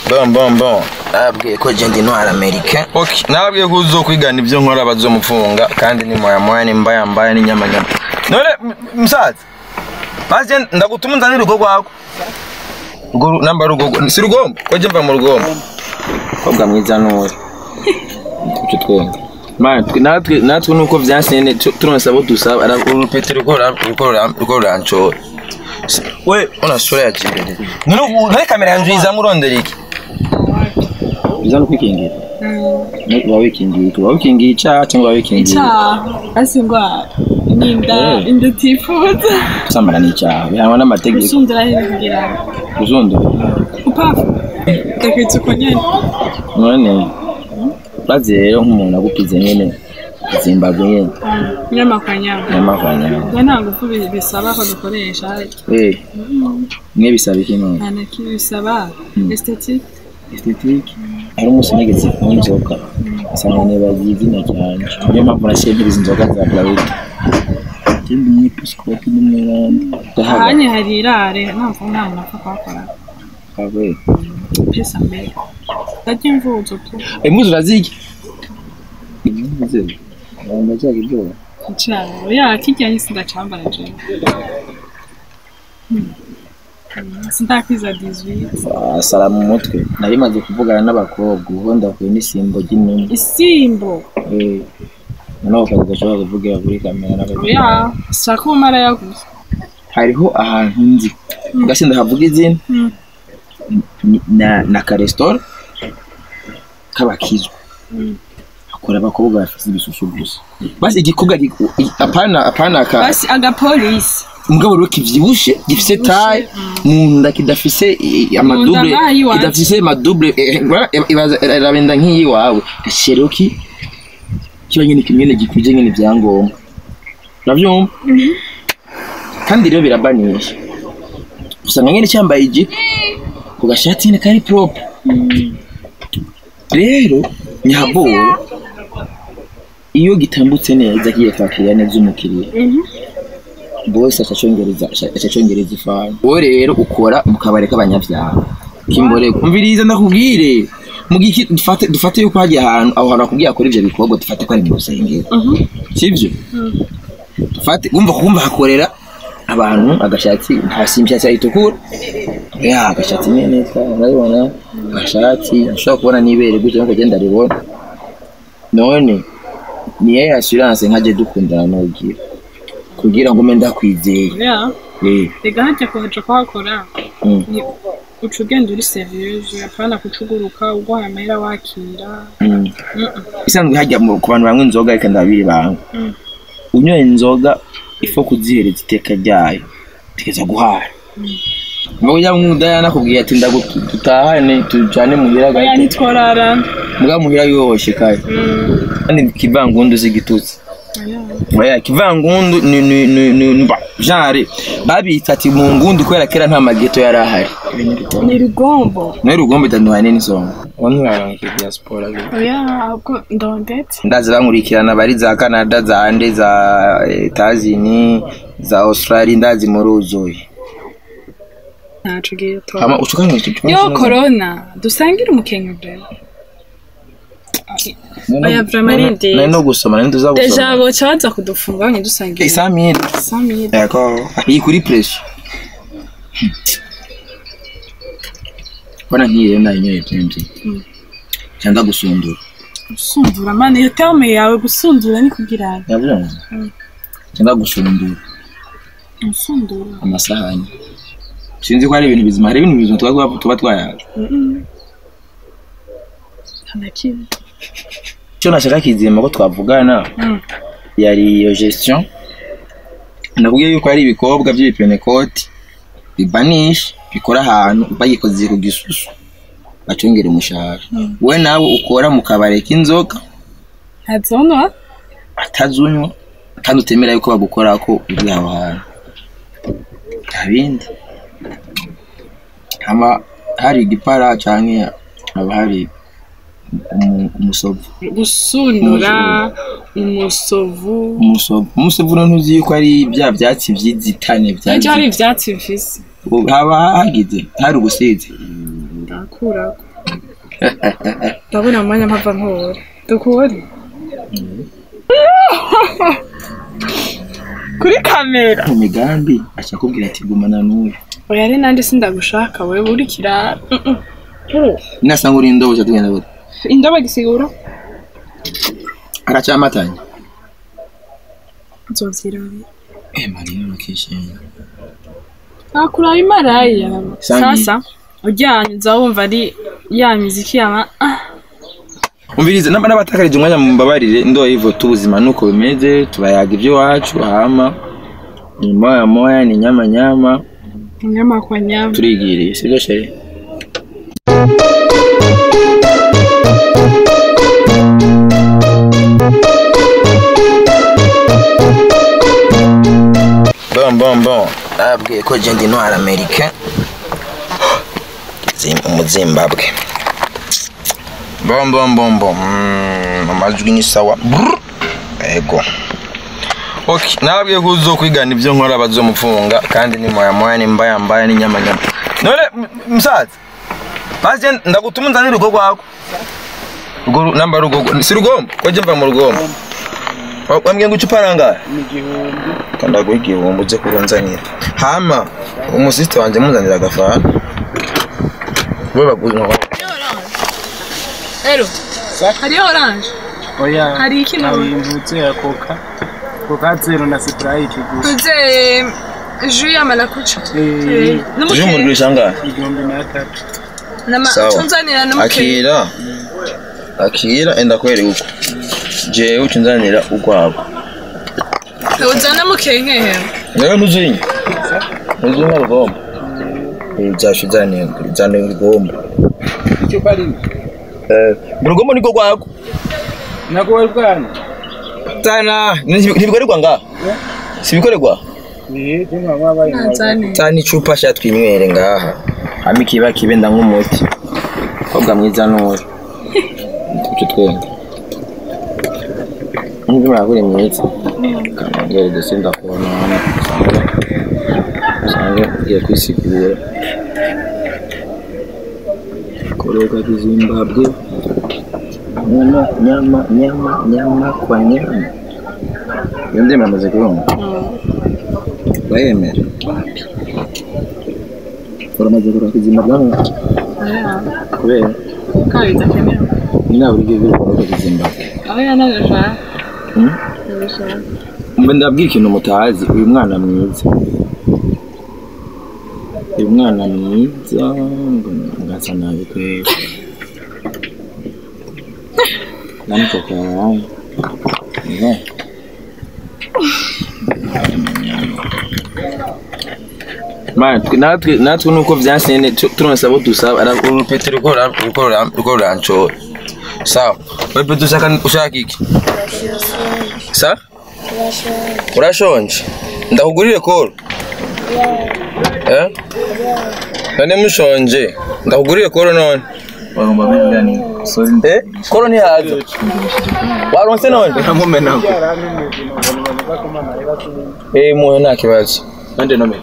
bon bon bon nababwiye ko je ndi noir americain okay nababwiye ko uzokwigana ibyo nkora bazomufunga kandi ni moya moya ni mbaya mbaya ni nyama nyama none m- musaza maze ndagutuma unzanire urugo rwako urwo ru- namba rugo si rugombo ko je mva mu rugombo kobwa mwiza n'uri icyo twembi Man, twe- natwe natwe nuko vyansene tu- turonse abo dusaba ara- urupete ruko ra- ruko ra- ruko ruranshora Si- we ona sura ya jibere none ubu nari kamera yanjye izamo urondera iki biza no kwikingira uba wikingiye uba wikingiye icyaha cyangwa uba wikingiye icyaha asi indwara n'inda Eh. inda utifuza gusambana ni icyaha bihanwa n'amategeko gusundura rero kugira ngo kuzundura upapfa ndakwitse uko nyine none urazi rero nk'umuntu agupize nyine zimbabwe nyine nyamakwanyama n'amavanya we nta ngufu bi- bisaba ko dukoresha eh mwe bisaba iki none nta na kimwe bisaba estetike estetike hari umunsi nigeze kunywa inzoga nsanga nibagiye izina cyane niyo mpamvu nashyira izi nzoga za bralud ikindi umwepiskopi n'umweranda ahanye hari irare ntabwo nta muntu apfa kuhakora kawe pesa mbere ndarya imvuzo tu impuzu urazirya impuzu ndacyaga ibyoba icyaha ya kijyanye sindacambara jewe Hmm. Hmm, sindakwiza 18 asara mu mutwe nari maze kuvugana n'abakobwa ubu ndakuye n'isimbo ry'inuma isimbo Eh, noneho ukaza udashobora kuvugira kuri kamera n'abagore oya shaka umara yaguze hariho ahantu nzi gasi ndahavuga izina Hmm. ni- na na karesitora k'abakizwa Mm. hakora abakobwa bafite ibisusu gusa basi igikobwa giku- i- apana apana ka basi agapolisi mugabo rero kivyibushe gifise taye mu nda kidafise i- amadouble nk'aho iwacu. kidafise amadouble eh, ngora ibaza irabenda nk'iyi wawe gashero ki kiba nyine kimwe gikwije nyine ibyangombwa uravyumva kandi rero birabanisha usanga nyine cyambaye ijipo ku gashati nyine kari propre rero nyaboro iyo gitambutse neza kigiye kwakira neza umukiriya bose acacongereza acacongereza ifani wowe rero ukora mu kabari k'abanyabyaha kimborego umviriza ndakubwire mu giki dufate dufate yuko hagiye ahantu aho hantu akubwiye akora ivyo bikorwa dufate ko ari mu rusengero sivyo dufate wumva kumva hakorera abantu agashatsi hasi imishatsi yayitukura ya agashatsi nyene urabibona agashatsi ushobora kubona n'ibere gutya nkuko genda ribona none niyo assurance nkaje dukundana nogira kugira ngo mbe ndakwizeye ya eh rega hajya kuhaca kuhakora mm, ni uca ugenda uri seriyeuse apana kucuguruka uguhaye amahera wakira mm. Mm-mm. isanzwe hajya mu- ku bantu banywa inzoga reka ndabiri banga Mm. unyoye inzoga ifo kuzihereza iteka ryayo tegeza guhara ngo ujya mwudaya nakubwiye ati ndagutahane tujane muhira oya gahite ntitworarana mbwa muhira yoshe kare Mm. kandi kivangundu z'igitutsi Oya. oya kivangundu ni ni ni ni ni- ba genre babita ati mu ngundi kubera kera nta mageto yari ahari ni rugombo nawe rugombe itanduhane n'isonga wantu diaspora oya ahubwo ndondetse ndazi bankurikirana bari za canada za ande za etazini za australia ndazi muri uzuye ntaco ugiye tora hama ucukanye icyo yo korona dusangire umukenke brema oya vrema ari nari ndende no gusoma nari nduza deja gusoma boca baza kudufungura ntidusangire isamire samire yako iyi kuri pressure bana nkiye nayinyoye byinshi Mm. cyangwa gusundura gusundura mani iyo terme yawe gusundura ni kugira yabyumva Mm. cyangwa gusundura gusundura amasahani sinzi ko hari ibintu bizima hari ibintu bizima tuba tuba twayaje Mm-mm. nta na kimwe icyo nashaka kizima ko twavugana Mm. yari iyo gestion nakubwiye yuko hari ibikobwa by'ibipenekoti bibanisha bikora ahantu bagikoze ku gisusu bacungera umushahara Mm. we nawe ukora mu kabari k'inzoga ntazonwa atazunywa kandi utemera yuko bagukora ko uri aho hantu nta bindi haba hari igipara cyangwa haba hari umu- umusovu gusundura umusovu umusovu umusovu no ntuzi yuko ari bya byatsi by'inzitane bya ejo hari ivyatsi bifise haba hagize hari ubusizi ndakurako ndabona mu mwanya mpava nkora dukore kuri kamera mu migambi aca akubwira ati gumana n'uyu oya ari nandi sindagushaka wewe uri kirara Mm, mm. nasanga uri indobo uca tugenda gute indobo gisigura aracamatanya nzovyirabira eh mariya nakishimye nakuraho imaraya Sangi. sasa uryamye uza wumva ari ya miziki yaba ah umvirize namba n'abatakarije umwanya mumbabarire ndo hivyo tu ubuzima nuko bimeze tubayaga iby'iwacu hama ni moya moya ni nyama nyama nyama kwa nyama turigiriye sibyo sheri bon bon bon nababwiye ko je ndi noir americain Zim- umuzimbabwe bon bon bon bon Mm, amajwi ni sawa Brr. ego okay nababwiye ko uzokwigana ibyo nkora bazomufunga kandi ni moya moya ni mbaya mbaya ni nyama nyama none m- musaza basi je ndagutuma unzanire urugo rwako Urwo ru- namba rugo si rugombo ko je mva mu rugombo Wa- wambwiye ngo icupa rangahe kandaguha igihumbi uze kurunzanira hama umusisite wanje munzanira agafana we baguha rero hariyo oranje oya hari iki nawe imvutse ya koka koka zero na sprite gusa tuze ju ya marakuca Eh, uje umugurisha angahe igihumbi n'atatu Sawa. tunzanira n'umukiriya akira akira enda kweri uko jewe ucunzanira urwabo uzana mukenkehe rero ntuzinye ntuzinye rugombo byashu uzaniye uzaniye urugombo icupa rimwe Eh, urugombo niko rwako nako wari bwana tana ntibikorerwa ngaha sibikorerwa eh jema wabaye nanzane tana icupa sha twinywere ngaha hama ikiba kibenda nk'umuti kobwa mwiza n'uri tuce twenda nubwo muragura mwiza kanongere dose ndakubona hano usange usange ugiye kwisigura koroga kizimbabwe nyama nyama nyama nyama kwa nyama iyo ndimi amaze kubona urayemera uramaze koroga kizimbabwe hano kubera kabiza kenewe nta buryo bwo koroga kizimbabwe aho yanabishaka Hmm? nabishaka mbe ndabwira ikintu mutazi uyu mwana mwiza uyu mwana mwiza ngo ngasa nabi kweli namutoka yawe ne Man, twe- natwe natwe nuko vyasene tu- turonse abo dusaba ara- urupete ruko rura- ruko rura- ruko ruranshora sawa wewe dushaka ushaka iki sa urashonje ndakugurire koro eh none mushonje ndakugurire koro none bagomba kuvuga ni sorry eh koro ntihaza waronse none ndamumenako eh muhe nta kibazo kandi nomeke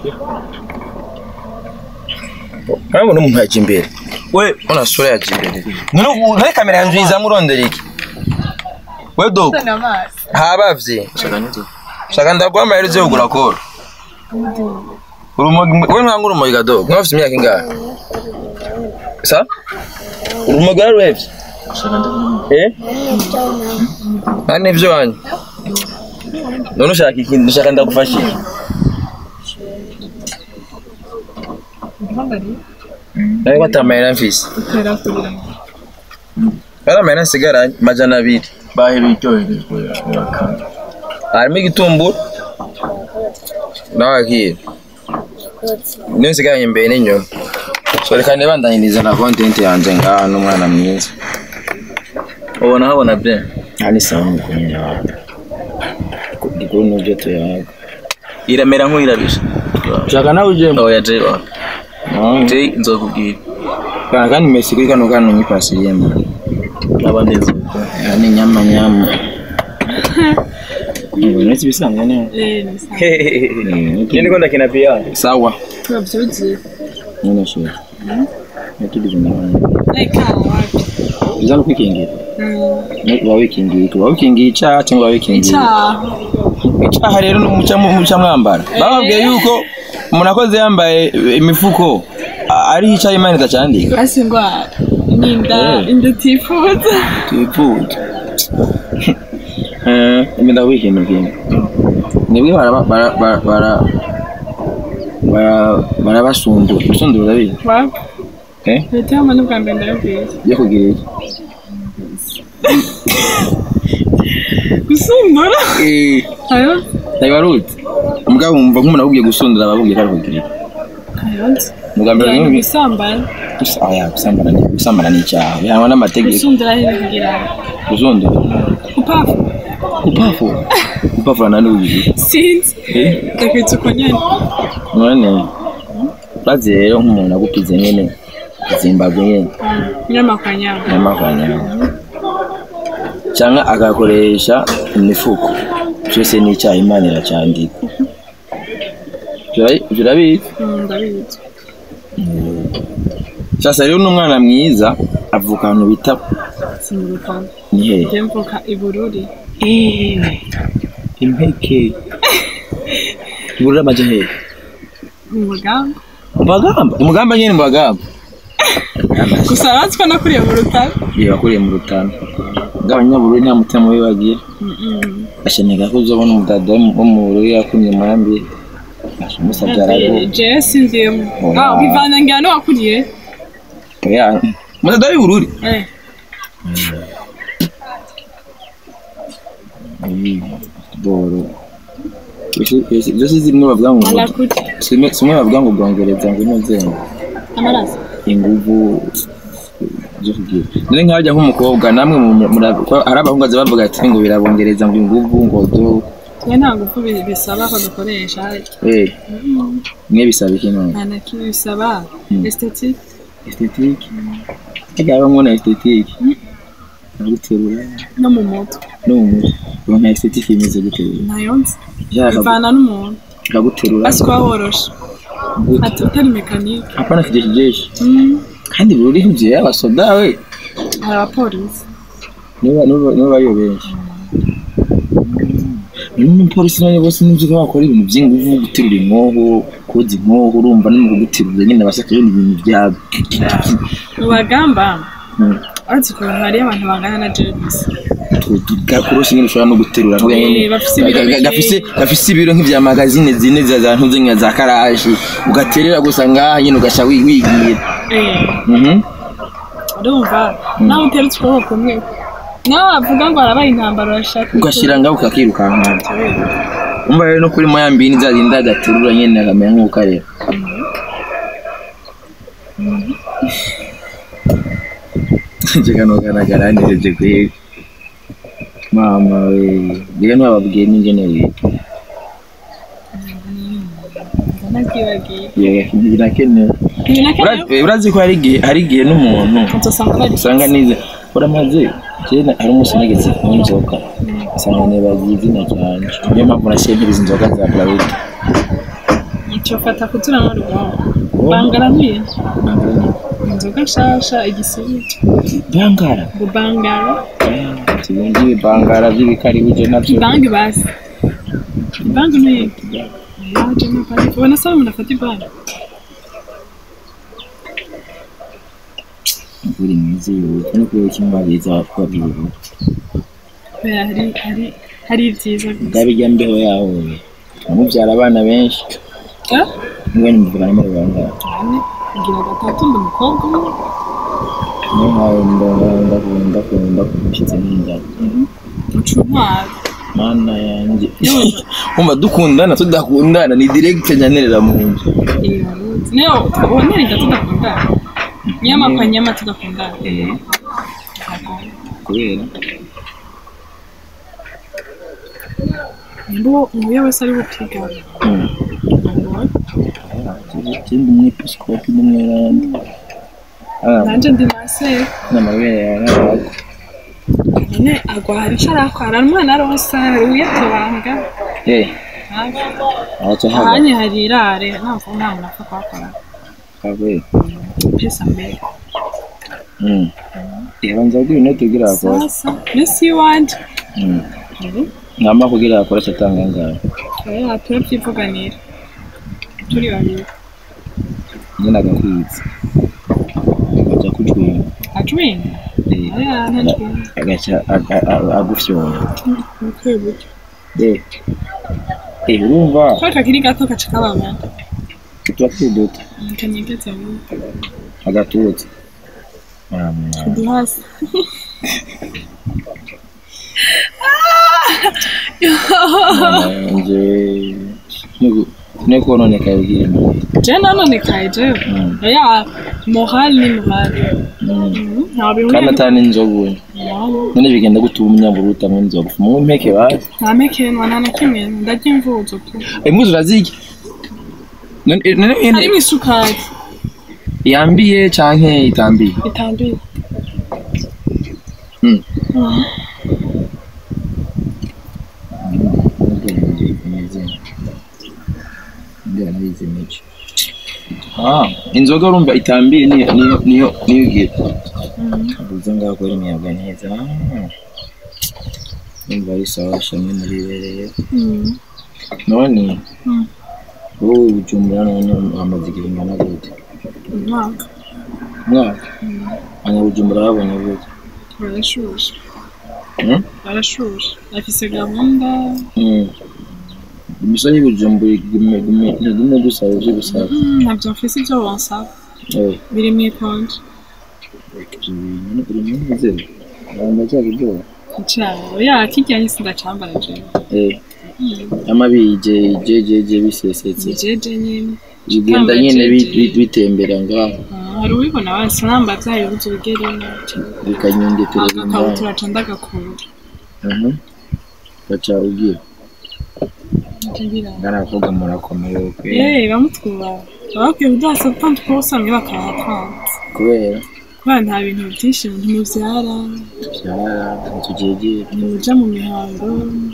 urabona umuntu yaje imbere we ona sura yaje imbere none ubu nari kamera yanjye izamo urondera iki we dogo habavye shaka nito shaka ndaguha amaherezo yo kugura koro urumogi we ntanga urumogi gadogo mwafite imyaka ingahe sa urumogi waruhevye shaka nito eh nta n'ivyo wanyu none ushaka iki ushaka ndagufasha iki nawe ko atamahera mfise utera kugira ngo ari amahera nsigaranye majana abiri baheruye icyoherezwa yakanda harimo igitumbura n'abakira niyo nsigaranye imbere n'inyuma so reka ntibandanyirize na kontenti yanjye ngaha n'umwana mwiza ubona habona bye aha ni sawa mukumenya wawe gikuru n'ibyo tuyaga iramera nk'uyirabisha ushaka nawe ujemo oya jay wa jay nzokubwira kana kandi mesi kuri kano kano nyipasiriyemo naba neza aha ni nyama nyama ngo netse ibisanzwe neza eh ni sawa iyo niko ndakina piyano sawa tubavyuzi nyine shuri natugize umwana reka wapi biza no kwikingira Mm, uba wikingiye uba wikingiye icaha cyangwa uba wikingiye icyaha icaha rero ni umuca muca mwambara bababwiye yuko umuntu akoze yambaye imifuko a- ariho icaha imana idacandika basi indwara n'inda Eh. inda utifuza twifuza imenda wikintu kimwe nibwe baraba- bara- bara- bara- bara- barabasundura gusundura urabizi wapfa eh leta y'amwe n'ubwa mbere ndabibwiye byo kugira iki gusundura eh ayo ntibaruzi mugabo wumva nk'umuntu akubwiye gusundura ababwiye ko ari kugira iki ayonze ubwa mbere yani ni gusambana gusa aya gusambana ni gusambana ni icyaha bihanwa n'amategeko gusundura aho kugira gusundura upafu gupafura gupafura nani ubiri sinzi eh ndakwitse uko nyene none bazi rero nk'umuntu agupize nyene zimbabwe nyene nyamakanyama n'amavanyama cyangwa agakoresha imifuko cyose ni icyaha imana iracandika Tura- turabizi ndabizi sasa rero n'umwana mwiza avuka ahantu bita simurukana ni hehe njye mvuka i bururi impeke iburura amaje hehe mu mugamba mu bagamba mu mugamba nyine mu bagamba gusa abatsi ko nakuriye mu rutaro iyo bakuriye mu rutano bw'abanyabururi nta mutima mubi bagira asheneka ko uzobona umudada wo mu bururi yakumye umurambi umusabye arago jewe sinziyemo Oya. ah bivana ngira no wakuriye umudada w'ibururi eh boro ibyo si zimwe bavuga ngo alakuri zimwe zimwe bavuga ngo bwongereza ngo inoze amaraso inguvu zo kugira none nkajya nk'umukobwa namwe mu- mura- ko hari abahungu baza bavuga ati ngo birabongereza ngo inguvu ngo do twe nta ngufu bi- bisaba ko dukoresha eh mwe bisaba iki none nta na kimwe bisaba Mm. esthetique esthétique hajya habamo na esthétique naguterura no mu mutwe no mu mutwe ubu nka esthétique imeze guterura nayo nzi yaka bivana n'umuntu kaguterura basi kuba woroshe gute ati utari mekanike hapana kijeshi jeshi Mm, kandi buri hugiye abasoda we hari abapolisi niba niba niba bariyo benshi n'umupolisi none bose nibyo ko bakora ibintu by'inguvu guterura inkoho koza inkoho urumva no mu kuguterura nyine bashaka ibindi bintu bya mu bagamba Mm. uretse ukuntu hariyo abantu bangana na james gakoroshe nyine ushobora no guterura nkuya nyine Eh, bafise ibiro ga- ga- bikeya. gafise gafise ibiro nk'ibya magazine zine za za ntuze nka za karashi ugaterera gusa ngaha nyine ugasha wi- wigira eh Mhm. urumva nawe uteretse ukuboko kumwe nawe wavuga ngo harabaye intambara urashaka ugashyira ngaho ukakirukanka umva rero no kuri moya mbini zazinda agaterura nyine akamera nk'ukareba kano nereje kwiga mama we ngira ntibababwiye n'ingene wiga nabyibagiye birakenewe ibi na kane Urazi- urazi ko hari igihe hari igihe n'umuntu uzasanga hari usanga nize uramaze kera hari umunsi nageze kunywa inzoga usanga nibagiye izina cyane niyo mpamvu nasiye nkiriza inzoga za blawiti icyo fata kutura n'urugombo bangaramiye inzoga nshasha igisibuti bangara ngo bangara ibindi bibangara by'ibikaribu nabyo ibangi basi ibangi ni yaje ni bangi ubona se umuntu afata ibangi buri mwiza yihuta no kubera kimwe babiza kuba byihuta kubera hari hari hari ibyiza gusa bwaba ijya mbeho yaho amubyara abana benshi Ah, niba ni muvugana muri bangara ane ngira gatatu ndi umukobwa umwe niyo mpawe ndakunda ndakunda kumushyitse nk'inzara uca intwaro mana yanjye umva dukundana tudakundana ni direct nyanerera mu nzu iyo waruzi niyo ubonera tudakundana niyo mapfa nyama tudakundana kubera nimba uwo uwo wese ari bupigana ikindi umwepiskopi n'umweranda nanjye ndi maseri n'amabere yawe n'abago nyine agwa hari icyo arakwara umwana arosa hari uyatobanga eh araca haba ahanye hari irare ntabwo nta muntu apfa kuhakora kabe pesa mbere Mm. Reba nza kugira inote kugira akora. sasa nesi iwanje Mm. Ngamba kugira akora cyatanga ngaho. oya turabyivuganira turi babiri Njye nagakwitse. Aja kujwima. ajwinga Eh. oya ntajwinga Agaca a- a- a- agufyona. nikuye buryo Eh. Eh, urumva ko kakiri gato gaca kababana tuba turi duto. kanyegetse mu Agatutse. Ah, mwana. ndi hasi Nje ne kononeka bigira je nanonekaye jewe Mm. oya moral ni moral Mm. nta bintu kandi atani inzoga uyu Naho, none bigenda gutuma umunyamburu utamwe inzoga mu mpeke bazi nta mekenwa nta na kimwe ndarya imvuzo tu impuzu urazirya None- eh, none ene- harimo isukari yambiye canke itambiye itambiye Mm. Mhm. Ah, inzoga urumva itambiye niyo niyo niyo niyo ugira Mhm. ubuze ngaho kuri imiyaga neza Ah. Numva ari sawa shamwe muri bereye Mhm. none Mm. wowe bujumbura none wamaze igihe ingana gute umwaka umwaka abanyabujumbura babonye gute barashushe Hmm? barashushe afise gahunda Mm. imisoro y'ubujumbura igume igume ntigume gusaba ivyo gusaba Mhm, ntabyo mfise ibyo bansaba Eh, biri mu ikonje ivyo bintu uri munezero abantu bacyabiryoha cyaro ya kijyanye sindacambara jewe Eh, amabije jejeje bisesetse nijeje nyine bigenda nyene bi- bi- bitembera ngaho Ah, hari uwibona wese namba byayo ubuze ubigeremo bikanyungetereza ngaho agakabutura ca ndagakunda Mhm. baca ugira Nje ngira ngana abakobwa murakomeye kwe Eh, bamutwubaha abakwiye kudasa gutanga twose bamwe bakahatanze kubera kubera nta bintu byinshi ntimubyara byara tugegera ntimuja mu mihango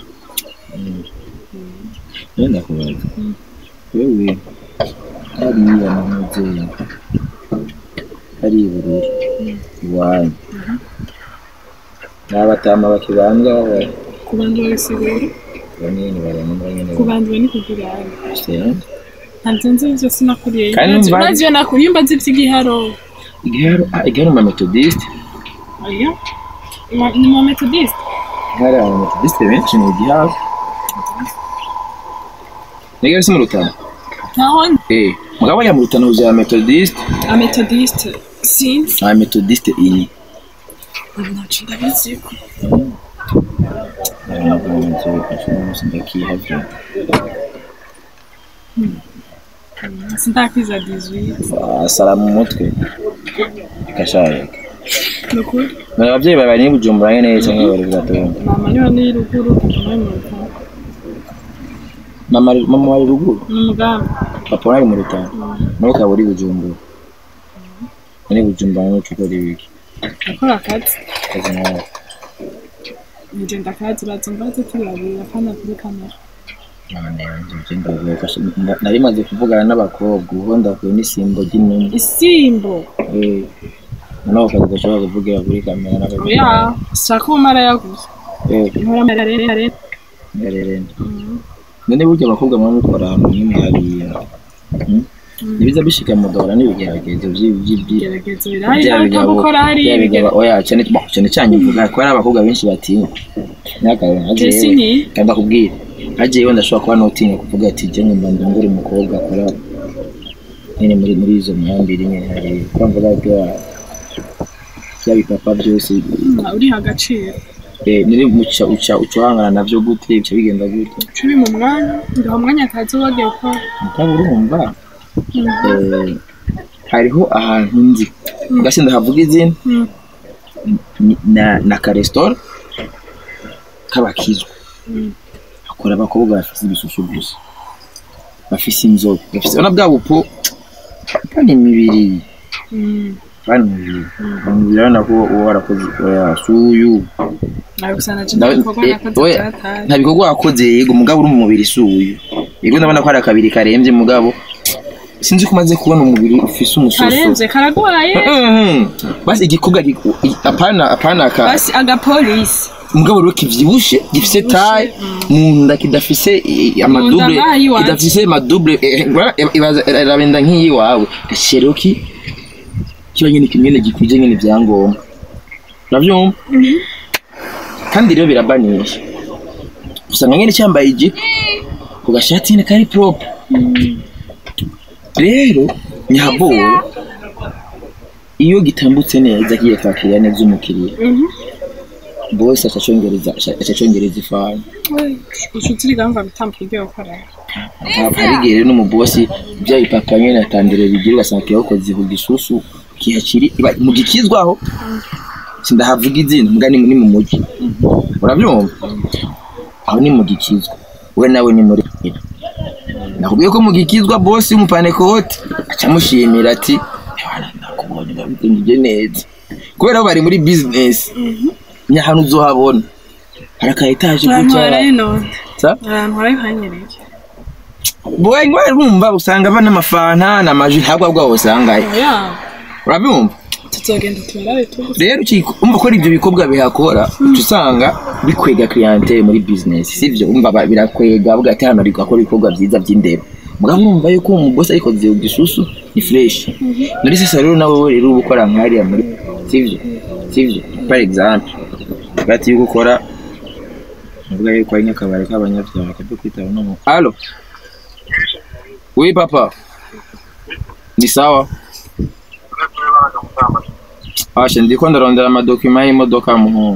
rero ndakubaza Mm. wewe hariya mu mubyeyi hari ibururi iwanyu n'abatama bakibambwa kubandura bisigura banini baranumva nyene kubandura ni kugira bafite ntabyo nzi ibyo sinakuriye Kandi numva- urazi iyo nakuriye mba nzi iby'igiharo igiharo ah, igiharo mu metodiste oya Ima- ni mu metodiste hari aba metodiste benshi ni igiharo nigari si mu rutana ntaho eh mugabo ya mu rutana uzi aba metodiste ametodiste sinzi aba metodiste ini ntaco ndabiziko ndakihavye sindakwiza 18 asara mu mutwe ikashayeka nukuri None abavyeyi bawe bari bujumbura nyene canke bari bwatonda mama niho ni ruguru papa ni mu rutana mama ari- mama wari ruguru ni umugambi papa wari mu rutana nawe ukaba uri bujumbura none bujumbura nico ukora ibiki akora akazi kazi nawe ngenda akazi uraza mbaze turi babiri apana kuri kamera none ivyo ndavuga ko shi- na- nari maze kuvugana n'abakobwa ubu ndakuye n'isimbo ry'inuma isimbo Eh, noneho ukaza udashobora kuvugira kuri kamera n'abakobwa oya shaka umara yaguze Eh, nkora amarere ngarerenda none burya abakobwa muba mukora ahantu nyine hariya Hmm? ibiza bishika mugahora n'ibigeragezo by'ibyo ibigeragezo birahari ariko gukora hari ibigeragezo oya cyane bah, cyane cyane mvuga ko hari abakobwa benshi batinya n'akawe Jesse ni kandi akubwira hagiye wenda ashobora kuba n'utinya kuvuga ati jya nyumva ndongore umukobwa akora nyine muri muri izo mihambire nyine hari kwamvuga bya bya bipapa byose uriha agaciro eh niri muca uca uca uhangana navyo gute bica bigenda gute cumi mu mwanya ngaho umwanya akazi wagiye gukora mukaba urumva eh, hariho ahantu nzi gasi ndahavuga izina Mm. ni- na na karesitora k'abakizwa Mm. hakora abakobwa bafise ibisusu gusa bafise inzobe bafise bona bwa bupo pani imibiri Mm. pani imibiri pani imibiri urabona ko uba warakoze oya suyu Nawe gusa naje Ndawe- ndabikorwa eh, nakoze oya, byataye. nta bikorwa wakoze yego mugabo uri mu mubiri suyu yego ndabona ko hari akabiri karembye mugabo sinzi ko umaze kubona umubiri ufise umusoso karenze karagwaye Mhm. basi igikobwa giku- i- apana apana ka basi agapolisi mugabo rero kivyibushe gifise taye mu nda kidafise i- i- amadouble ngaha iwacu. kidafise amadouble eh, ngora- ibaza- irabenda nk'iyi wawe gashero ki kiba nyene kimwene gikwije nyene ivyangombwa uravyumva kandi rero birabanisha usanga nyene cyambaye ijipo ku gashati nyene kari propre rero nyaboro iyo gitambutse neza kigiye kwakira neza umukiriya bose acacongereza acacongereza ifani inshuti rigamba bitambuka ibyo gukora harigere rero n'umubosi bya ipapa nyene atandire bigira ugasanga kiyakoze ku gisusu kihakiri iba- mu gikizwaho sindahavuga izina mbwa ni ni mu muji urabyumva aho ni mu gikizwa we nawe ni muri nakubwiye ko mu gikizwa bosi w'umupanekote acamushimira ati "Ewana, nakubonye ndabitungije neza kubera ko bari muri bizinesi nyahanu uzohabona hari aka etaje ahantu gutya haraye none sa ahantu haraye hanyereye boye ngwa rumva usanga bana amafanta n'amaji ntabwo bwabo usangayo oya urabyumva tuzogenda tubarabe tugusa rero ukiko- umva ko ari ibyo bikorwa bihakora uca usanga bikwega clientele muri business sivyo umva ba- birakwega avuga ati hano ariko akora ibikorwa byiza by'indero mugabo urumva yuko umubosi ayikoze ku gisusu ni fresh muri sasa rero nawe we rero uba ukora nkariya muri sivyo sivyo par exemple bati yuko ukora uvuga yuko ari nk'akabari k'abanyabyaha kabyo kwitaba no mu alo oui papa ni sawa Asha ndiko ndarondera amadokima y'imodoka ya muhungu.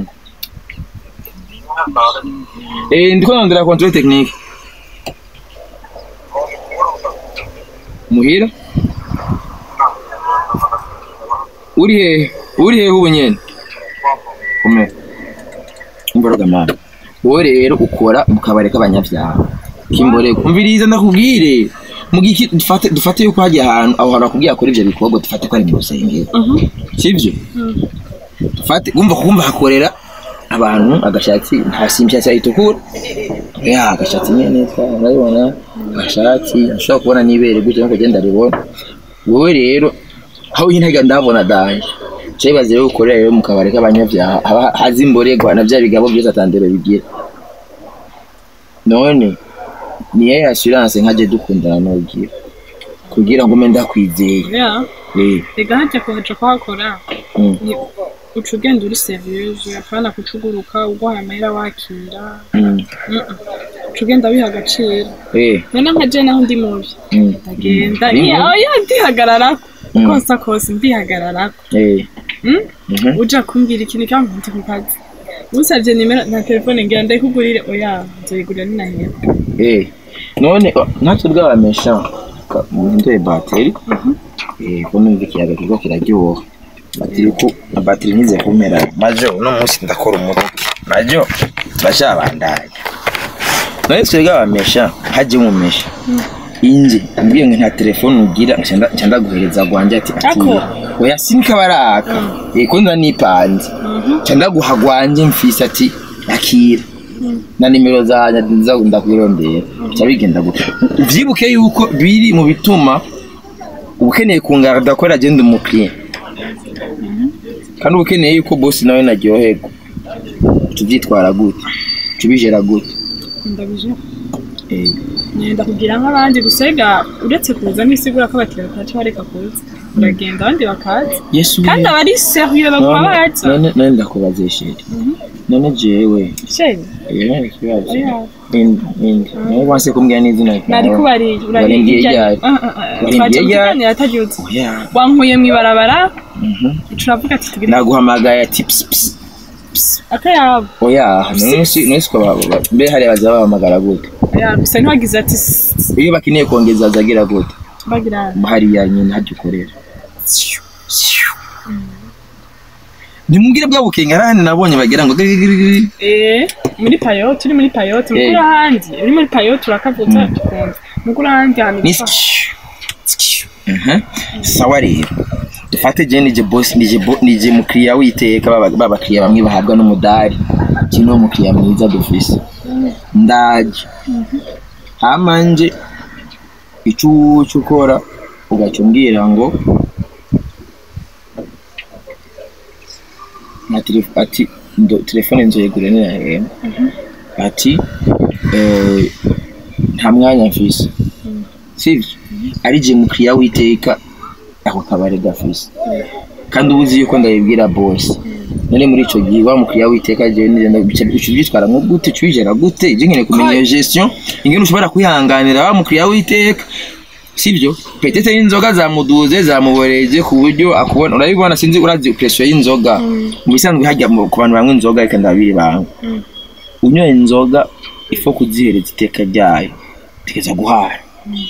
Eh ndiko ndarondera control technique. Muhira? Uri he? Uri he ubu nyene? Ume. Imboroga mama. Wowe rero ukora mu kabari k'abanyabyaha. Kimbore kumviriza ndakubwire. Mu giki dufate dufate yuko hagiye ahantu aho hantu akubwiye akora ivyo bikorwa dufate ko ari mu rusengero. sibyo fate wumva kumva hakorera abantu agashatsi nta simbyatsi ayitukura ya agashatsi nyene urabibona agashatsi ushobora kubona n'ibere gutyo nkuko genda ribona wowe rero aho nyine ndabona danje cyebaze rero ukorera rero mu kabari k'abanyabyaha haba hazi imborerwa na bya bigabo byose atandero bigira none niyo assurance nkaje dukundana n'ugira kugira ngo mbe ndakwizeye ya eh rega hajya kuhaca kuhakora mm, ni uca ugenda uri seriyeuse apana kucuguruka uguhaye amahera wakira mm, Mm-mm. uca ugenda wiha agaciro eh rero nka je naho ndi mubi mm, ndagenda mm, iya oya ndihagararako Mm. kose kose ndihagararako eh Mm? mhm uja kumbwira ikintu cyangwa ndi ku kazi usabye nimero na telefone ngira ndayikugurire oya nzoyigurira ninahera Eh, none oh, natwe bwabamesha muhinduye bateri eh ko numva ikiyaga kiriko kiraryoha batiri ko na bateri ntize kumera majo uno munsi ndakora umuruki majo bashabandanya none twe bwabamesha haje mumesha inje mbwiye ngo nta telefone ugira nca nca ndaguhereza gwanje ati ati Ako. oya sinka baraka eh ko nda nipanze nca ndaguha gwanje mfise ati akira na nimero zanjye nza ndakwirondera nca bigenda gutyo uvyibuke yuko biri mu bituma ukeneye kungarda ko agenda umukiriya kandi uba ukeneye yuko bosi nawe naryoherwa tubyitwara gute tubijera gute ndabije Eh, ngenda kugira nk'abandi gusega uretse kuza n'isigura ko abakiriya bataca bareka kuza uragenda abandi bakaza yesu kandi we. aba ari seriye bakaba none baza none- none ndakubaze sheri none jewe sheri eh, ikibazo Oya. ninde ninde nawe wanse kumbwira n'izina ryawe nari kubariye Warindiye ryari? Warindiye twaje ryari? kuganira atabyutse oya wankuye mu ibarabara mhm. uca uravuga ati tugire naguhamagaye ati psi psi akayabo oya nonsi nonsi ko ba- ba- mbe hariya baza bahamagara gute oya gusa ntiwagize ati "Sss, iyo bakeneye kongeza zagira gute bagira hariya nyine hajya ukorera ntimubwire bwa bukengarani nabonye bagira ngo gigigigigi. eh muri payo turi muri payo turi Eh. mukuru ahandi uri muri payo turakavutsa tukumva mukuru ahandi hantu ni bitwa- skiu, skiu. Mhm. sawa rero dufate je nije boss nije bo- nije mukiriya witeka baba babakiriya bamwe bahabwa n'umudari kimwe umukiriya mwiza dufise ndaje hama nje icucu ukora ugaca umbwira ngo nta telef- ati ndo- telefone nzoyigura nirahema ati eh, nta mwanya mfise sivyo ari je mukiriya witeka ako kabari gafise kandi uba uzi yuko ndabibwira bose none muri ico gihe wa mukiriya witeka jewe nigenda bica byitwara nko gute cwijera gute je nkeneye kumenya iyo gestion ingene ushobora kwihanganira wa mukiriya witeka sivyo petete y'inzoga zamuduze zamuboreje ku buryo akubona urabibona sinzi urazi pressure y'inzoga mu bisanzwe hajya mu- ku bantu banywa inzoga reka ndabiri banga unyoye inzoga ifo kuzihereza iteka ryayo tegeza guhara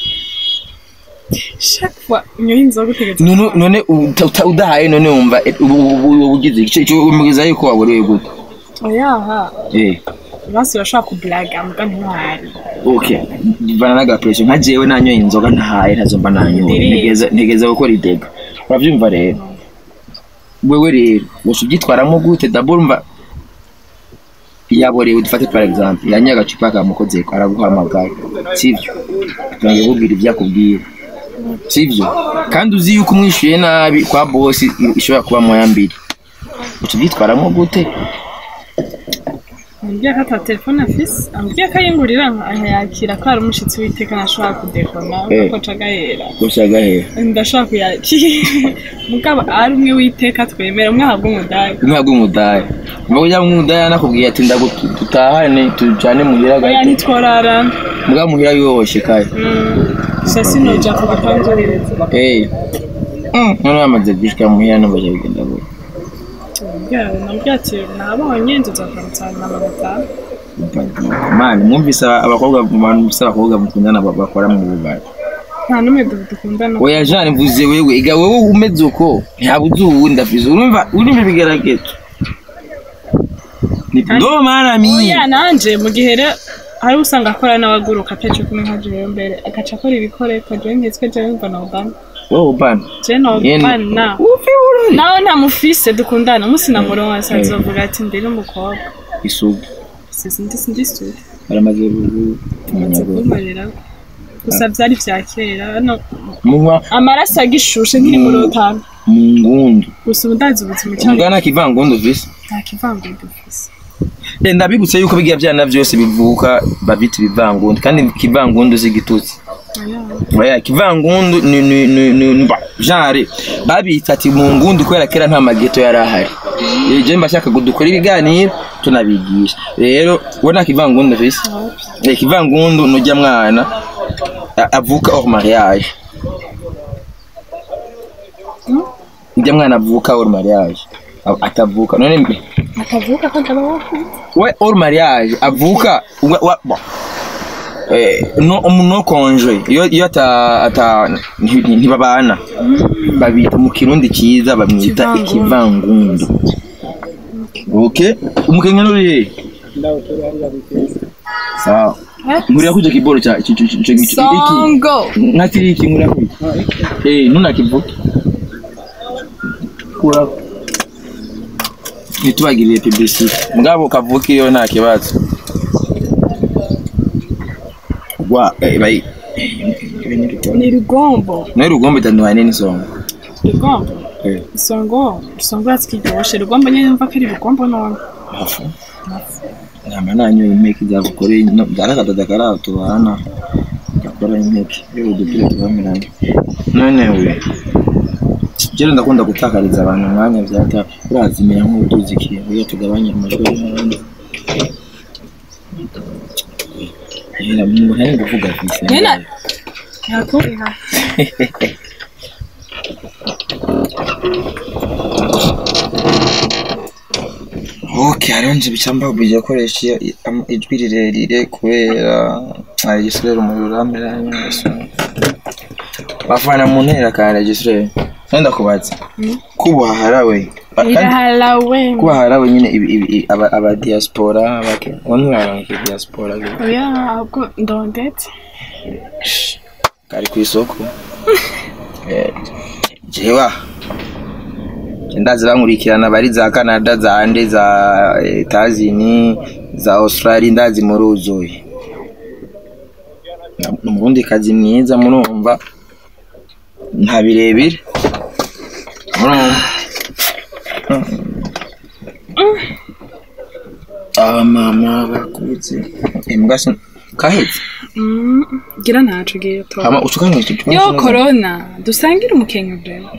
chaque fois unyoye inzoga utegetse none none uta- uta- udahaye none wumva eh, ubu- ubu- ubu ugize igice cyo umugeza yuko waborewe gute oyaha eh basi urashobora kublaga muga ntwari okay bana naga pressure nka jewe nanyoye inzoga ntahaye ntazo mba nanyoye Ndiri. ntegeza ntegeza gukora idega uravyumva rero wewe rero wose ubyitwaramo gute d'abord mva yaborewe dufate par exemple yanyoye agacupa kamukozeko araguhamagaye sivyo turangiye kubwira ibyo akubwira sivyo kandi uzi yuko umwishyuye nabi kwa bosi ishobora kuba moya mbiri uca ubyitwaramo gute ambwiye ko ata telefone afise ambwiye ko ayingurira nkayakira ko hari umushitsi w'iteka ntashobora kudekona Eh. ko aca agahera gusa gahera ndashobora kuyakira mugabo ari umwe w'iteka twemera umwe ahabwa umudari umwe bw'umudaya mvuga ujya mw'umudaya nakubwiye ati ndagu- dutahane tujane muhira oya gato ntitworarana mbwa muhira yoroshye kare gusa sinoja ku gatanduririza eh Mm, none bamaze gushika muhira n'abaje bigenda gute nabwiye ati nabonye nzozakamutsana na batanu mani mwumvise abakobwa abantu bise abakobwa mukundana ba- bakora mu bubari nta n'umwe du- dukundana oya jane mvuze wewe iga wewe umeze uko ntabuze uwundi afize urumva urumva ibigeragezo ni ndo mara mi oya nanje mu gihe rero hari usanga akora n'abaguruka ataco kumwe nka jewe mbere agaca akora ibikoreko jewe nkitswe jewe mva nobana wowe bana jewe nobana ufi urori nawe nta mufise dukundana umunsi namuronse azovuga ati ndiri umukobwa isugi sindi sindi suri baramaze maze kumarira gusa vyari vya kera hano munywa amaraso agishushe nkiri muri otanu mu ngundu gusa ubu ndazi ubuzima cyane umugana kivangundu vise nta kivangura dufise Eh, ndabibutse yuko bigira byana byose bivuka babita ibivangundu kandi kivangundu si igitutsi Oya. oya kivangundu ni ni ni ni mba genre babita ati mu ngundu kubera kera nta mageto yari ahari Eh, je mbashaka ngo dukore ibiganiro tunabigisha rero we nta kivangundu vise Eh, kivangundu nujya mwana a- avuka hors mariage njya mwana avuka hors mariage A- atavuka none akavuga ko ndaba wakuze we hors mariage avuka wa, wa, wa. Eh, no no konje iyo iyo ata ata nti- nti- ntibabana babita mu kirundi cyiza bamwita Ikivangundu. ikivangundu okay umukenya nuri sawa ngurira kuja kiboro cha ico ico ico iki songo nkatiri iki ngurira kuja eh nuna kivuka kura ntitubagirire publicity mugabo kavuka iyo nta kibazo wa eh, bai ni rugombo nawe rugombe itandukanye n'isonga rugombo Eh, isongo isongo yatsi kiryoshe rugombo nyine yumva ko ari rugombo none hafu nyama nanyoye impeke zagukoreye byarakadada karaho tubana gakora impeke yewe udupira tubamiranye none we jero ndakunda gutakariza abantu umwanya vyata urazimira nk'uduzi ikintu iyo tugabanya amajwi y'abandi Yera, umuntu ari kuvuga kwisi Nyina. yakuriha Okay, hariho nje bicamba bujya koresha iyo- i- am- ijwi rirerire kubera ari Gisirere umuriro urameranye neza. Bafana mu ntera kandi Gisirere. Nenda kubaza. Kuba harawe. Kandi irahalawe kuba harawe nyine ibi- ibi- ibi- aba aba diaspora bake. Wani waranke diaspora ge. oya ahubwo ndondetse Kari ku isoko. Eh, jewa. ndazi bankurikirana bari za canada za ande za etazini za australia ndazi muruzuye umurundi kazi mwiza murumva nta birebire urumva abamama bakubitse imbwa se kahetse Mm, gira ntaco giye to hama ucukanye icyo yo corona dusangire umukenke vrema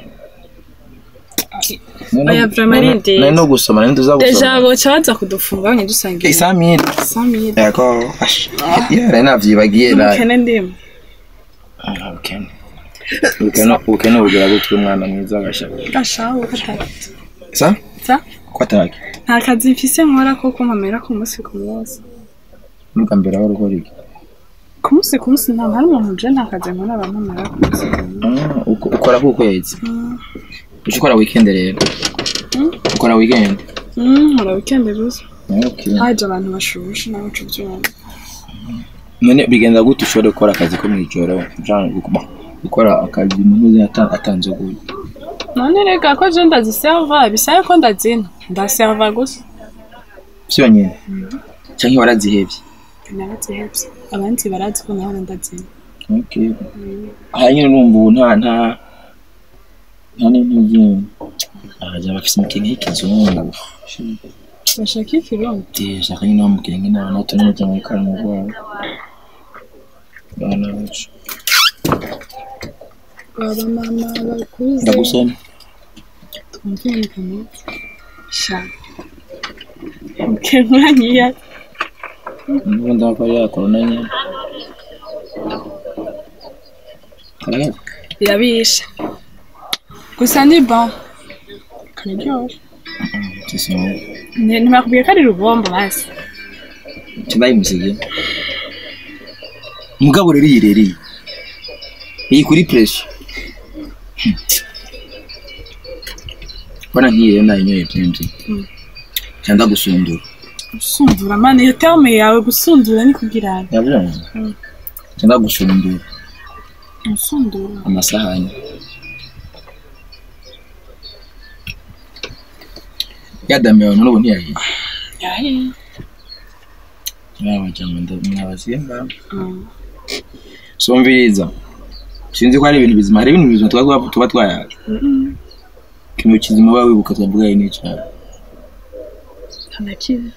oya vraiment arindiriye. nari no gusoma nari tuza deja gusoma boca baza kudufunga banye dusangire isamire samire yako ash yara navyibagiye la umukene ndimo ubukene ubukene ubukene bugira gutwi umwana mwiza agashaka gashaho katatu sa sa ko ataki nta kazi mfise nkora ko kumpamera ku munsi ku munsi nubwa mbere aho ukora iki ku munsi ku munsi nta hari umuntu uje nta kazi nkora bampamera ku munsi ku munsi Ah, uko- ukora ku kwezi Mm. uca ukora weekend rero Mm. ukora weekend Mm, nkora weekend gusa okay haje abantu bashushe nawe uca ubyumva none bigenda gute ushobora gukora akazi ko mw'ijoro canke gu- gukora akazi umuntu ata- atanze gute none rega ko je ndaziserva bisaye ko ndazina ndaserva gusa vyonyene canke warazihevye narazihevye abandi barazi ko naho ndazina okay aha nyene numva ubu nta nta nta n'intege abaja bafise imikenke y'ikizungu bashaka ikirundi shaka nyine wamukenge n'abantu bato neza mu ikaramo rwabo abana bacu baba mama bakuze ndagusoma twumvikane sha kenkuranyiya niba ndakora yakora na nyine karahera birabisha gusa ni bon kararyoshe gisoma Ne- ntibakubwiye ko ari rubombo basi kibayimusigiye mugabo rero iyi rero iyi iyi kuri puresha bana nk'iyi rero nayinyoye byinshi Mm. cyangwa gusundura gusundura mani iyo terme yawe gusundura ni kugira ngo yabyumva Mm. cyangwa gusundura gusundura amasahani yadamiye abantu n'ubu ntiyahiye yahiye mwabajyamo mwabasiye ngaho Mm. somviriza sinzi ko hari ibintu bizima hari ibintu bizima tuba tuba twayaje Mm-mm. ikintu kizima uba wibuka twavuga ari n'icyaha nta na kimwe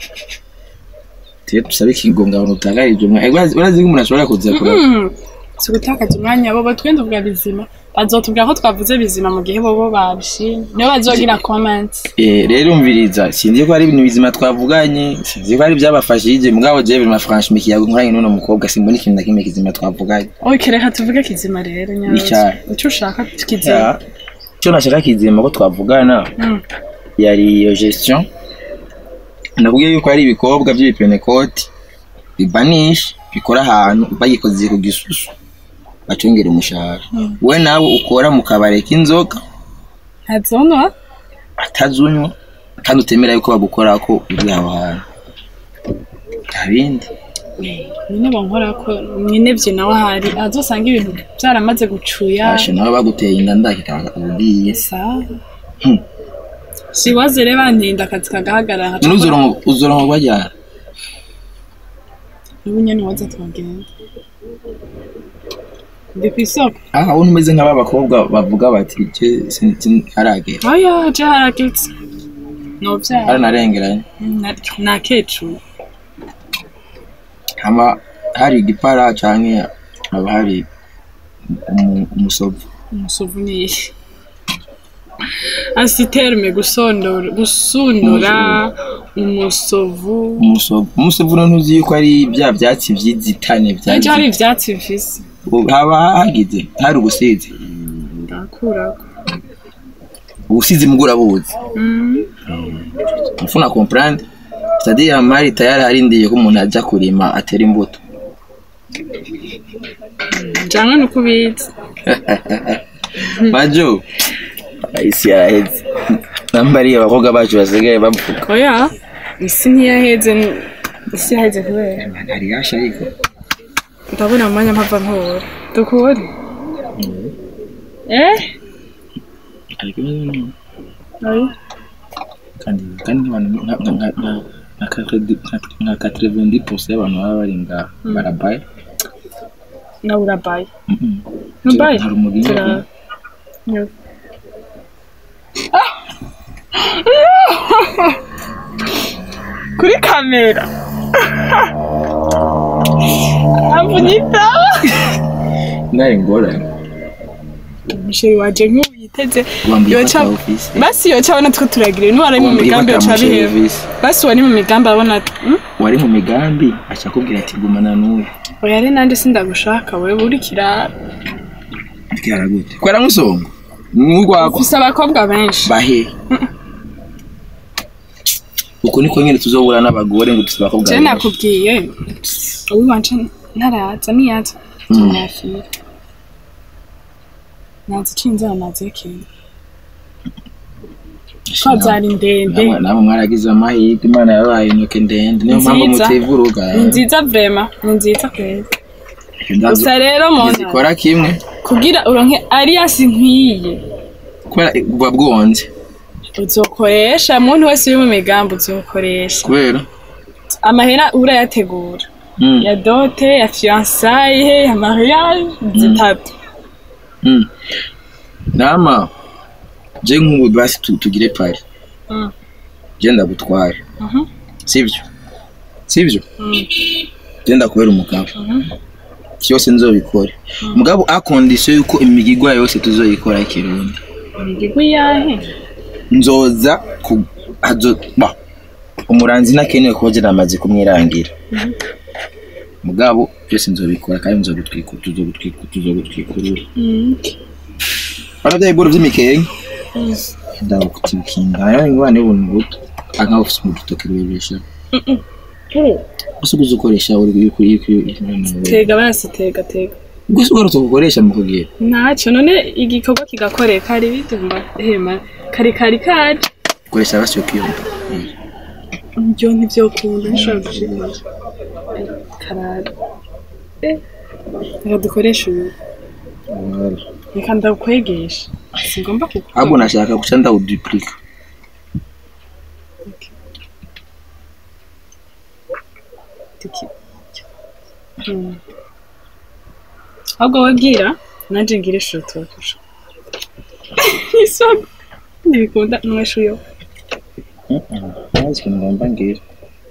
tuye tusabe ikigonga abantu utagarije umwe urazi ko umuntu ashobora kuza kura Mm. si ugutakaza umwanya bobo twende tuvuga bizima bazotubwira ko twavuze bizima mu gihe bobo babishimye niyo bazogira comment Eh, rero umviriza sinzi ko hari ibintu bizima twavuganye sinzi ko hari ibyabafashije mugabo jewe bima franchement kiyago nkoranye n'uno mukobwa simbona ikintu na kimwe kizima twavuganye oke reka tuvuge kizima rero nyazo Icyayi. icyo ushaka kizima Ya, icyo nashaka kizima ko twavugana Mm. yari iyo gestion nakubwiye yuko hari ibikobwa by'ibipenekoti bibanisha bikora ahantu bagikoze ku gisusu bacongera umushahara we nawe ukora mu kabari k'inzoga ntazonwa atazunywa kandi utemera yuko bagukora ko uri aho hantu nta bindi nyine bankora ko nyine byo nawe ahari azosanga ibintu byaramaze gucuya ashe nawe baguteye inda ndakikaba ugiye sawa Hmm. siwaze rero bantinda akazi kagahagarara none uzoronka uzoronka bajyana n'ubu nyine waza twagenda ndi ku isoko aha ubona umeze nk'aba bakobwa bavuga bati je sinzi haragera oya je haragetse novyara haranarengeranye na kecu hama hari igipara canke haba hari umu- umusovu umusovu niye asiterme gusondora gusundura umusovu umusovu umusovu none uzi yuko ari bya byatsi vy'izitane ejo hari vyazi ivyatsi bifise haba hagize hari ubusizi ndakurako ubusizi mbwo urabuzi mfuna comprendre c'est-à-dire amari tayari arindiye ko umuntu aja kurima atera imbuto janwe nuko ubizi majo isi yaraheze nambariye abakobwa bacu basigaye bavuga oya isi ntiyaheze isi yaheze kubera hari yasha ariko ndabona mu mwanya mpava nkubura dukure eh ariko nyine oya kandi kandi abantu nka nka nka nka nka quatre- nka- nka 90% y'abantu baba bari ngaha barabaye nawe urabaye Mhm. Mbaye. hari umugingo Tura- Yo. kuri kamera avunyita nari ngorane umusheri waje nk'uyiteze wambaye yoca ifata ofisi basi yoca abona two turagire niba ari mu migambi yoca abiheba basi uwo ni mu migambi abona "Hmm? wari mu migambi aca akubwira ati gumana n'uyu oya ari nande sindagushaka wewe uri kirara byara gute kwera musongo n'urwagwa ufise abakobwa benshi bahe uko niko nyine tuzobura n'abagore ngo dufite abakobwa je benshi. nakubwiye uwiwanje ntaraza niyaza tumwafira nazi cinzara nazi kintu ko zari ndende Namwe- namwe mwaragize amahirwe imana yabaye intoke ndende niyo mpamvu Nziza. mutivuruga ni nziza vrema ni nziza kweli gusa rero mona zikora kimwe kugira uronke alliance nk'iyi kubera buba bwonze uzokoresha muntu wese uri mu migambi uzokoresha kubera amahera urayategura Mm, ya dote ya fiançailles ya mariage zitatu mm. nama je nk'ubu basi tu- tugire pari Mm. je ndagutwara Mhm. sivyo sivyo Mm. je ndakubera umugabo Mhm. cyose nzobikore mugabo a condition yuko imigigwa yose tuzoyikora ikirundi imigigwi yahe nzoza ku azo ba umuranzi nakenewe kuba je namaze kumwirangira mugabo byose nzobikora kandi nzogutwika tuzogutwika tuzogutwikurura Mm. Baravya iboro vy'imikenke ndagutikinga ayo ingwane buntu buto anka ufise mu dutoke rwebesha gusa uguze ukoresha uri kuri kuri kuri tega basi tega tega gusa ugarutse gukoresha mu kugira ntacyo none igikorwa kigakoreka ari bitumba hema kari kari kaje ukoresha basyo kiyumva ibyo ntibyokunda nishobora gushikora karara Eh, reka dukoreshe uyu reka ndakwegesha sigomba ahubwo kukubona nashaka guca ndawuduplika Mm. ahubwo wabwira nanjye ngira ishuto kurusha isoko ntibikunda nwesha uyo ntazi ikintu ngomba ngira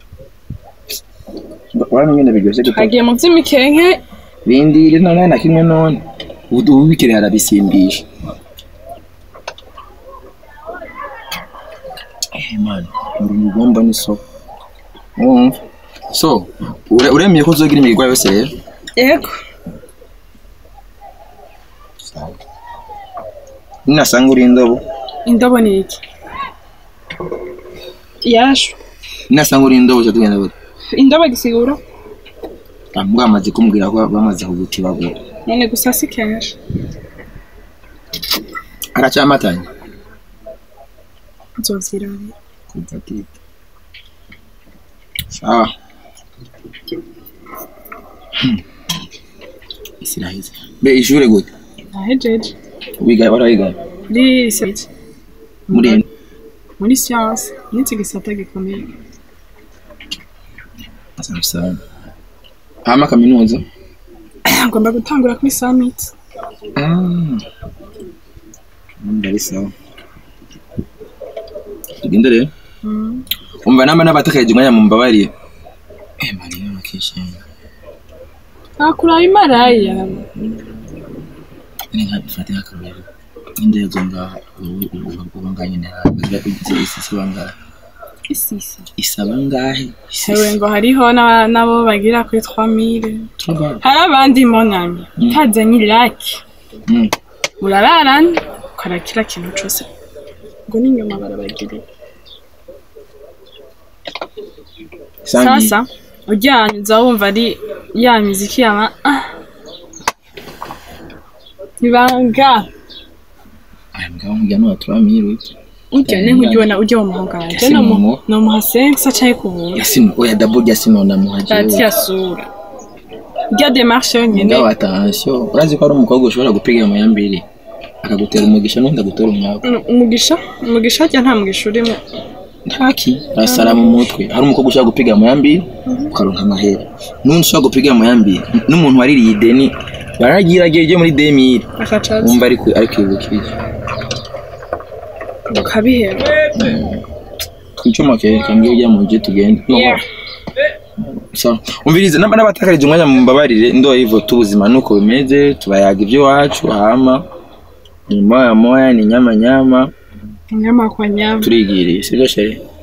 urabona nyine biryoshye gute agiye mu by'imikenke bindire none na kimwe none ubu ubu bikiri harabisimbisha eh man uri mugomba ni so wumva so ure- uremeye ko uzogira imigwa yose rero yego ninasanga uri indobo indobo ni iki yashu ninasanga uri indobo uca tugenda gute indobo gisigura mbwa bamaze kumbwira ko bamaze kuguti bagura none gusa si kenshi aracyamatanye nzovyirabira kuva tita sawa Hmm. isi iraheze be ishure gute nahejeje wiga barayiga muri seti muri muri siyanse n'iki gisata gikomeye sawa hama kaminuza agomba gutangura kuri summit ndari sawa tugende rero umva namba n'abatakaje umwanya mumbabariye eh mariya makishenya nakuraye imaraya ni nka bifate nk'akarorero ninde yazo ngaha uba ngahe nyine hazi isi isaba ngahe isisi isaba ngahe hewe ngo hariho n'aba- n'abo bagira kuri 3000 turaba hari abandi monami kazanye laki Mm. murararana ukora kila kintu cose ngo n'inyuma barabagirira Sangi. sasa ujyanye uza wumva ari ya miziki yama ah. ibanga aya mugabo mujya no turamira urya ne nkujya ubona ujya mu muhanga wanje Yasinimo. nomuha sensa caye kubuntu yasino oya dabo yasino na muhaje dati yasura irya demarche yonyene mugabo attention urazi ko ari umukobwa ushobora gupiga mu yambiri akagutera umugisha n'undi agutera umwaku Mm, umugisha umugisha harya nta mugisha urimo ntaki arasara mu mutwe hari umukobwa ushobora gupiga mu yambiri ukaronka amahera n'undi ushobora gupiga mu yambiri n'umuntu waririye ideni baragiragiye ryo muri demire akacaza wumva ariko ariko ibukije ukabihera icuma ke kambwiye ujya mu nje tugende Yeah. sawa umvirize namba n'abatakarije umwanya mumbabarire ndo hivyo tubuzima nuko bimeze tubayaga ibyo wacu hama ni moya moya ni nyama nyama inyama kwa nyama turigiriye sibyo sheri